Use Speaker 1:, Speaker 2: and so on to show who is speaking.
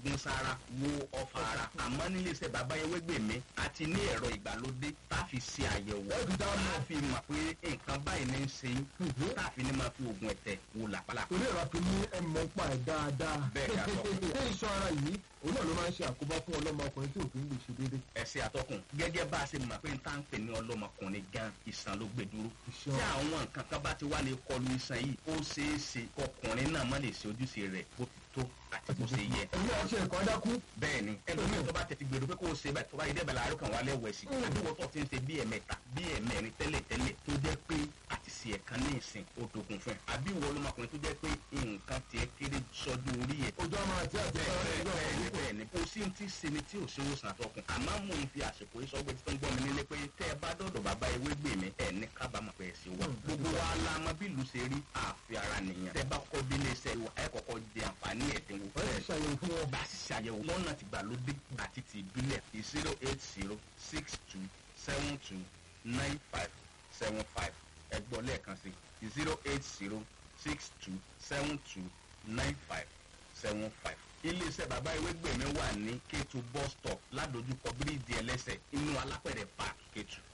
Speaker 1: gún sára wo ọfà ara àmọ́ nílé iṣẹ́ bàbá ewégbèmí àti ní ẹ̀rọ ìgbàlódé tá a fi ṣe àyẹ̀wò
Speaker 2: Ẹ fi dá
Speaker 1: tá
Speaker 2: mọ̀.
Speaker 1: a fi mọ̀ pé nǹkan báyìí ní í ṣe yín
Speaker 2: Mhm.
Speaker 1: tá a fi ní máa fi oògùn ẹ̀tẹ̀ wò làpálàpá.
Speaker 2: torí ẹ̀rọ fi ní ẹ̀mọ́ pa ẹ̀ dáadáa.
Speaker 1: Bẹ́ẹ̀ ni, àtọkùn.
Speaker 2: ṣé iṣan ara yìí òun náà ló máa ń ṣe àkóbá fún ọlọ́mọkùnrin tí òfin lè ṣe déédéé.
Speaker 1: ẹsẹ àtọkùn gẹ́gẹ́ bá a ṣe mọ̀ pé n tá ń pè ní ọlọ́mọkùnrin gan ìsàn ló gbé dúró
Speaker 2: Ìṣàn.
Speaker 1: tí àwọn nǹkan kan bá ti wá lè kọlu ìsàn yìí ó ṣeé ṣe kọkùnrin náà má lè ṣe ojúṣe rẹ̀ bó ti tó àti bó ṣe yẹ
Speaker 2: ẹ̀yin náà ṣe ẹ̀kọ́ dákú.
Speaker 1: bẹ́ẹ̀ ni ẹlòmíì tó bá tètè gbèrò pé kó o ṣe bẹ́ẹ̀ tó bá yẹ dẹ́bẹ̀ láàárọ̀ kan wá lẹ́wọ̀ ẹ̀sìn
Speaker 2: Mm.
Speaker 1: àbí wọ́n tó ti ń ṣe bí ẹ̀mẹ́ta bí ẹ̀mẹ́rin tẹ́lẹ̀ tẹ́lẹ̀ tó jẹ́ pé àti ṣe ẹ̀kan ní ìsìn ó dogun fún ẹ àbí ìwọ ọlọ́mọkùnrin tó jẹ́ pé nǹkan tiẹ̀ kéré sọ́dún orí ẹ̀
Speaker 2: ojú ọmọ àti àti
Speaker 1: bẹ́ẹ̀ bẹ́ẹ̀ bẹ́ẹ̀ ni kò sí ti ṣe ni tí ò ṣe wòsàn àtọkùn àmọ́ mò ń fi àsìkò yìí sọ́gbẹ́ tí tó ń gbọ́ mi nílé pé tẹ́ ẹ bá dọ̀dọ̀ bàbá ewé gbè mí ẹ̀ ní kábàámọ̀ pé ẹ̀ sí wa gbogbo wa la mọ bí ìlú ṣe rí àfi ara nìyẹn tẹ́ bá kọ́ bí iléeṣẹ́ wa ẹ̀ kọ́kọ́ jẹ àǹfààní ẹ̀dínwó
Speaker 2: wọ́n ti ṣàyẹ̀wò fún wọn.
Speaker 1: bá a sì ṣàyẹ̀wò lọ́nà tìgbàlódé àti ti ìbílẹ̀ zero eight zero six two seven two nine five seven five ẹgbọ́n lẹ́ẹ̀kan sí zero eight zero six two seven two nine five seven five. iléeṣẹ́ bàbá ewégbèmí wà ní kétu bus stop ládojúkọ bíríìjì ẹlẹ́sẹ̀ inú alápẹ̀rẹ̀ park kétu.